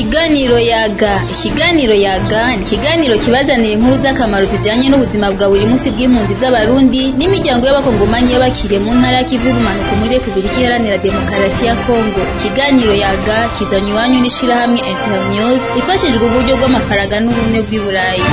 Ikiganiro yaga ikiganiro yaga ni ikiganiro kibazanira inkuru z'akamaro zijanye n'ubuzima bwa buri munsi bw'impunzi z'abarundi n'imiryango y'abakongomani y'abakiriye mu ntara y'ikivu y'ubumanuko muri repubulika iharanira demokarasi ya kongo ikiganiro yaga kizanye iwanyu n'ishirahamwe internews ifashijwe uburyo bw'amafaranga n'ubumwe bw'i burayi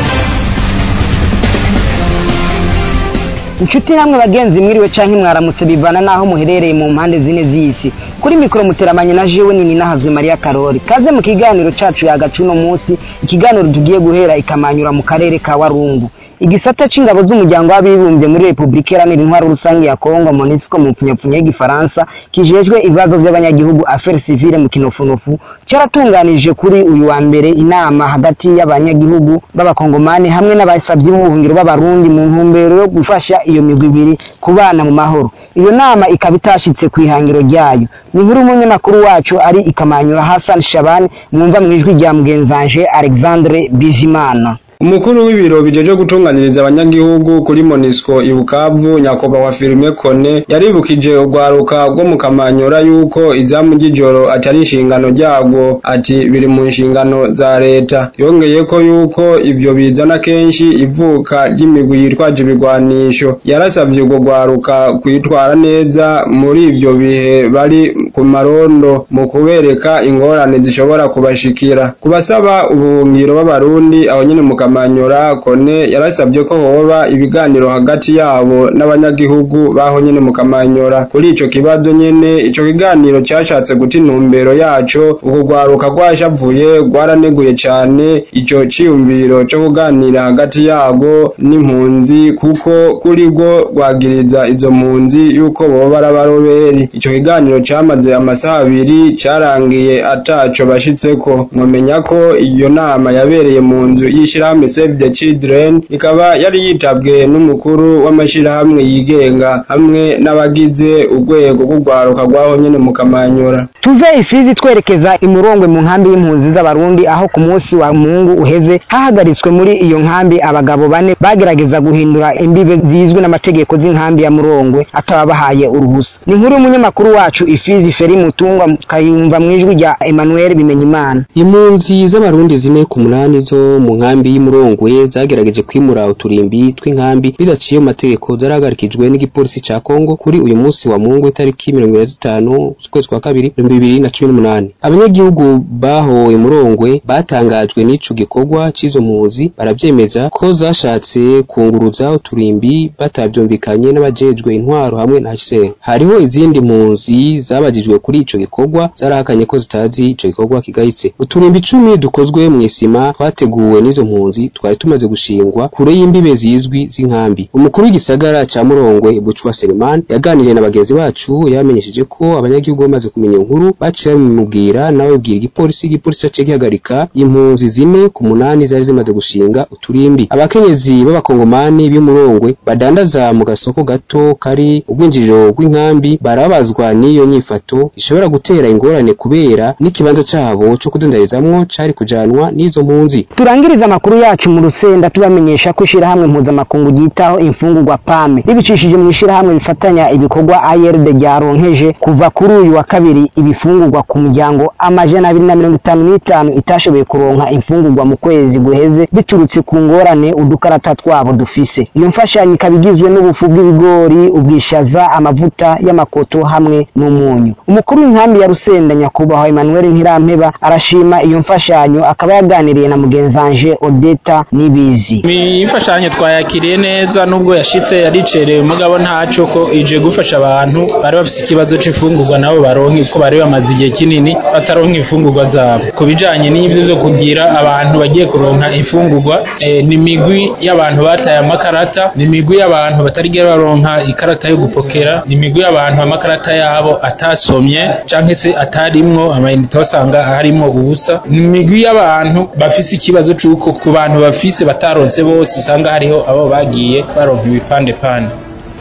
inshuti namwe bagenzi mwiriwe canke mwaramutse bivana naho muherereye mu mpande zine z'isi kuri mikoro muteramanye na jewe nini nahazwe mariya karori kaze mu kiganiro cacu yagaca uno munsi ikiganiro tugiye guhera ikamanyura mu karere ka warungu igisata c'ingabo z'umuryango w'abibumbye muri repubulika iharanira intwaro rusange ya kongo monisco mu mpfunyapfunya y'igifaransa kijejwe ibibazo vy'abanyagihugu affaires civile mu kinofunofu caratunganije kuri uyu wa mbere inama hagati y'abanyagihugu b'abakongomani hamwe n'abasavyi b'ubuhungiro b'abarundi mu ntumbero yo gufasha iyo migwi ibiri kubana mu mahoro iyo nama ikaba itashitse kw'ihangiro ryayo ni inkuru umunyamakuru wacu ari ikamanyura hassan shaban mwumva mw'ijwi rya mugenzanje alexandre bijimana umukuru w'ibiro bijeje gutunganiriza abanyagihugu kuri monisco ibukavu nyakubahwa firime kone yaribukije urwaruka rwo mu kamanyora yuko izamu ry'ijoro atari inshingano ryarwo ati biri mu nshingano za leta yongeye ko yuko ibyo bizana kenshi ivuka ry'imigwi yitwaje ibigwanisho yarasavye urwo rwaruka kwitwara neza muri ibyo bihe bari ku marondo mu kubereka ingorane zishobora kubashikira kubasaba ubuhungiro b'abarundi aho nyene mu kamanyora kone yarasabye ko hoba ibiganiro hagati yabo n'abanyagihugu baho nyene mu kamanyora kuri ico kibazo nyene ico kiganiro cyashatse guta intumbero yaco uko rwaruka rwashavuye rwaraneguye cane ico ciyumviro co kuganira hagati yabo n'impunzi kuko kuri rwo rwagiriza izo mpunzi yuko boba ari abaroberi ico kiganiro camaze amasaha abiri carangiye ataco bashitseko mwomenya ko iyo nama yabereye mu nzu y'ishirahamwe Save the Children ikaba yari yitabwe n'umukuru w'amashirahamwe yigenga hamwe n'abagize urwego rw'urwaruka rwaho nyene mu Kamanyora tuve ifizi twerekeza imurongwe mu nkambi y'impunzi z'abarundi aho ku munsi wa mungu uheze hahagaritswe muri iyo nkambi abagabo bane bagerageza guhindura imbibe zizwi n'amategeko z'inkambi ya murongwe atababahaye uruhusa ni inkuru y'umunyamakuru wacu ifizi feri mutungwa kayumva mw'ijwi rya Emmanuel Bimenyimana impunzi z'abarundi zine ku munani zo mu nkambi y'imurongwe zagerageje kwimura uturimbi tw'inkambi bidaciye mu mategeko zarahagarikijwe n'igipolisi ca Kongo kuri uyu munsi wa mungu itariki mirongo ibiri na zitanu z'ukwezi kwa kabiri ibihumbi bibiri na cumi n'umunani abanyagihugu bahowe murongwe batangajwe n'ico gikorwa c'izo mpunzi baravyemeza ko zashatse kunguruza uturimbi batavyumvikanye n'abajejwe intwaro hamwe na HCR hariho izindi mpunzi zabajijwe kuri ico gikorwa zarahakanye ko zitazi ico gikorwa kigayitse uturimbi icumi dukozwe mw'isima twateguwe n'izo mpunzi twari tumaze gushingwa kure y'imbibe zizwi z'inkambi umukuru w'igisagara ca Murongwe Bucwa Selemani yaganiriye na bagenzi bacu yamenyesheje ko abanyagihugu bamaze kumenya inkuru baciye bamubwira nawe bwira igipolisi igipolisi caciye gihagarika impunzi zine ku munani zari zimaze gushinga uturimbi abakenyezi b'abakongomani b'imurongwe badandaza mu gasoko gato kari urwinjiriro rw'inkambi barabazwa n'iyo nyifato ishobora gutera ingorane kubera n'ikibanza cabo co kudandarizamwo cari kujanwa n'izo mpunzi turangiriza amakuru yacu mu rusenda tubamenyesha ko ishirahamwe mpuzamakungu ryitaho imfungurwa pame ribicishije mu ishirahamwe bifatanya ibikorwa ARD ryaronkeje kuva kuri uyu wa kabiri ibifungurwa ku muryango amajana abiri na mirongo itanu n'itanu itashoboye kuronka imfungurwa mu kwezi guheze biturutse ku ngorane udukarata twabo dufise iyo mfashanyo ikaba igizwe n'ubufu bw'ibigori ubwishaza amavuta y'amakoto hamwe n'umunyu umukuru w'inkambi ya rusenda nyakubahwa Emmanuel Nkirampeba arashima iyo mfashanyo akaba yaganiriye na mugenzanje Odeta Nibizi imfashanyo twayakiriye neza nubwo yashitse yaricerewe mugabo ntaco ko ije gufasha abantu bari bafise ikibazo c'imfungurwa nabo baronke ko bari bamaze igihe kinini bataronka imfungurwa zabo ku bijanye n'ivyo zo kugira abantu bagiye kuronka imfungurwa e, ni migwi y'abantu bataye amakarata ni migwi y'abantu batarigera baronka ikarata yo gupokera ni migwi y'abantu amakarata yabo atasomye canke se atarimwo amayinite basanga harimwo ubusa ni migwi y'abantu bafise ikibazo c'uko ku bantu bafise bataronse bose usanga hariho abo bagiye baronka ibipande pande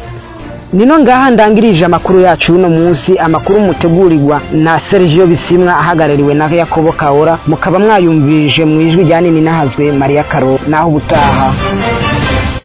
nino ngaha ndangirije amakuru yacu uno munsi amakuru mutegurirwa na Sergio Bisimwa ahagarariwe na Yakobo Kaora mukaba mwayumvirije mu ijwi rya nini nahazwe Maria Karo naho ubutaha